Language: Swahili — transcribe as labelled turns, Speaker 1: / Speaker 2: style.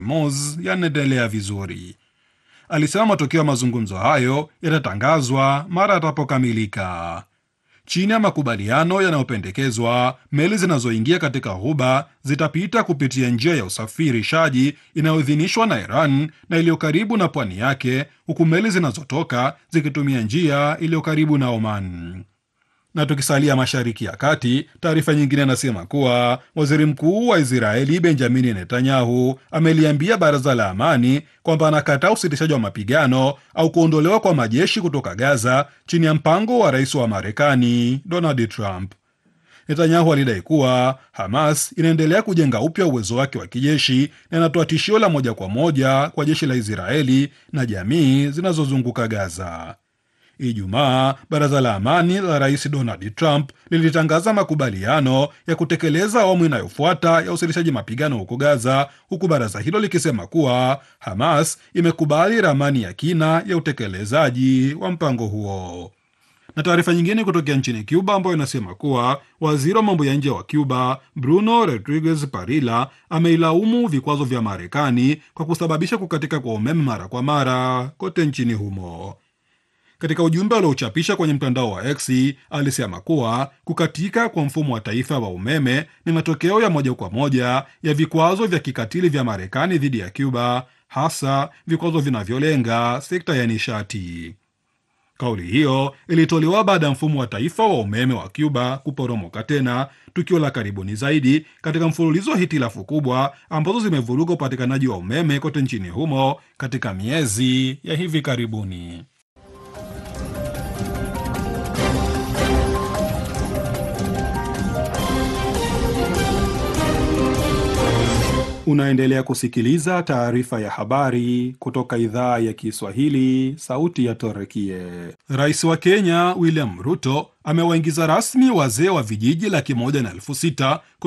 Speaker 1: Hormuz yanaendelea vizuri. Alisema matokeo ya mazungumzo hayo yatatangazwa mara yatapokamilika. Chini ya makubaliano yanayopendekezwa, meli zinazoingia katika ghuba zitapita kupitia njia ya usafirishaji inayoidhinishwa na Iran na iliyo karibu na pwani yake, huku meli zinazotoka zikitumia njia iliyo karibu na Oman. Na tukisalia Mashariki ya Kati, taarifa nyingine inasema kuwa waziri mkuu wa Israeli Benjamini Netanyahu ameliambia baraza la amani kwamba anakataa usitishaji wa mapigano au kuondolewa kwa majeshi kutoka Gaza chini ya mpango wa rais wa Marekani Donald Trump. Netanyahu alidai kuwa Hamas inaendelea kujenga upya uwezo wake wa kijeshi na inatoa tishio la moja kwa moja kwa jeshi la Israeli na jamii zinazozunguka Gaza. Ijumaa, baraza la amani la rais Donald Trump lilitangaza makubaliano ya kutekeleza awamu inayofuata ya usitishaji mapigano huko Gaza, huku baraza hilo likisema kuwa Hamas imekubali ramani ya kina ya utekelezaji wa mpango huo. Na taarifa nyingine kutokea nchini Cuba ambayo inasema kuwa waziri wa mambo ya nje wa Cuba Bruno Rodriguez Parilla ameilaumu vikwazo vya Marekani kwa kusababisha kukatika kwa umeme mara kwa mara kote nchini humo. Katika ujumbe aliochapisha kwenye mtandao wa X alisema kuwa kukatika kwa mfumo wa taifa wa umeme ni matokeo ya moja kwa moja ya vikwazo vya kikatili vya Marekani dhidi ya Cuba, hasa vikwazo vinavyolenga sekta ya nishati. Kauli hiyo ilitolewa baada ya mfumo wa taifa wa umeme wa Cuba kuporomoka tena, tukio la karibuni zaidi katika mfululizo wa hitilafu kubwa ambazo zimevuruga upatikanaji wa umeme kote nchini humo katika miezi ya hivi karibuni. Unaendelea kusikiliza taarifa ya habari kutoka idhaa ya Kiswahili, sauti ya Torekie. Rais wa Kenya William Ruto amewaingiza rasmi wazee wa vijiji laki moja na elfu sita